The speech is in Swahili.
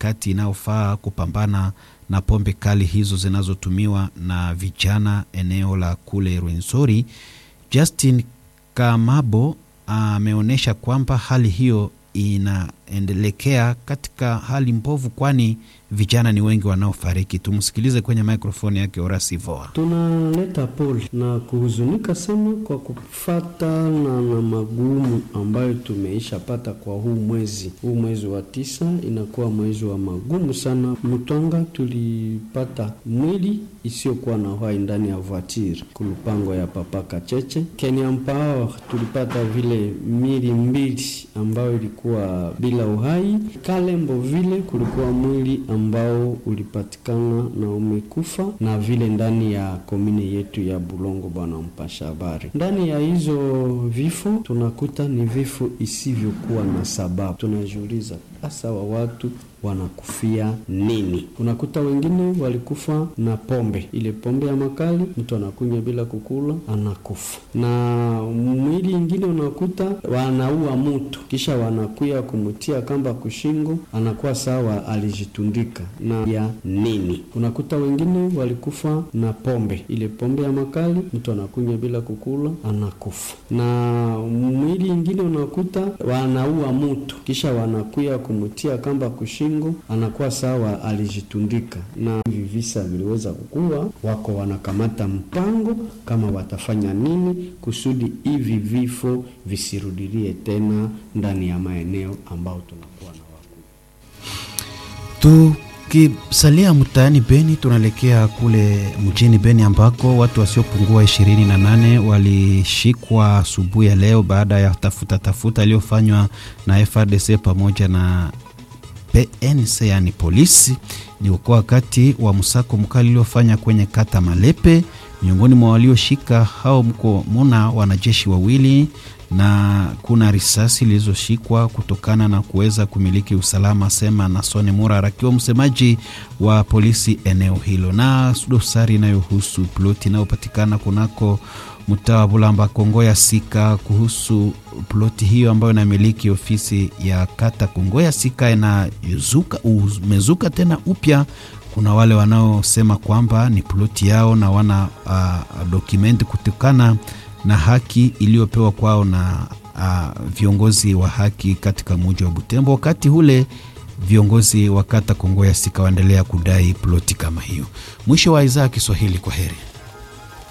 mikakati inayofaa kupambana na pombe kali hizo zinazotumiwa na vijana eneo la kule Rwenzori. Justin Kamabo ameonyesha kwamba hali hiyo inaendelekea katika hali mbovu, kwani vijana ni wengi wanaofariki. Tumsikilize kwenye mikrofoni yake Orasi Voa. Tunaleta pole na kuhuzunika sana kwa kufatana na magumu ambayo tumeishapata kwa huu mwezi. Huu mwezi wa tisa inakuwa mwezi wa magumu sana. Mtwanga tulipata mwili isiyokuwa na uhai ndani ya voiture kulupango ya papa Kacheche. Kenya Mpawa tulipata vile mili mbili ambayo ilikuwa bila uhai. Kalembo vile kulikuwa mwili ambao ulipatikana na umekufa, na vile ndani ya komine yetu ya Bulongo. Bwana mpasha habari, ndani ya hizo vifo tunakuta ni vifo isivyokuwa na sababu. Tunajiuliza hasa wa watu wanakufia nini? Unakuta wengine walikufa na pombe, ile pombe ya makali, mtu anakunywa bila kukula, anakufa. Na mwili ingine unakuta wanaua mtu, kisha wanakuya kumutia kamba kushingo, anakuwa sawa alijitundika na ya nini? Unakuta wengine walikufa na pombe, ile pombe ya makali, mtu anakunywa bila kukula, anakufa. Na mwili ingine unakuta wanaua mtu, kisha wanakuya kumutia kamba kushingo anakuwa sawa alijitundika. Na hivi visa viliweza kukua, wako wanakamata mpango kama watafanya nini kusudi hivi vifo visirudilie tena ndani ya maeneo ambao tunakuwa na wakuu. Tukisalia mtaani Beni, tunaelekea kule mjini Beni ambako watu wasiopungua ishirini na nane walishikwa asubuhi ya leo baada ya tafuta tafuta iliyofanywa na FRDC pamoja na PNC yani polisi. Ni kwa wakati wa msako mkali uliofanya kwenye kata Malepe. Miongoni mwa walioshika hao mko muna wanajeshi wawili na kuna risasi zilizoshikwa kutokana na kuweza kumiliki usalama, sema Nasone Murara akiwa msemaji wa polisi eneo hilo. Na dosari inayohusu ploti inayopatikana kunako mtaa wa Bulamba Kongo ya Sika kuhusu ploti hiyo ambayo inamiliki ofisi ya kata Kongo ya Sika inazuka umezuka tena upya. Kuna wale wanaosema kwamba ni ploti yao na wana uh, dokumenti kutokana na haki iliyopewa kwao na uh, viongozi wa haki katika muji wa Butembo. Wakati ule viongozi wa kata Kongo ya Sika waendelea kudai ploti kama hiyo. Mwisho wa idhaa ya Kiswahili, kwa heri.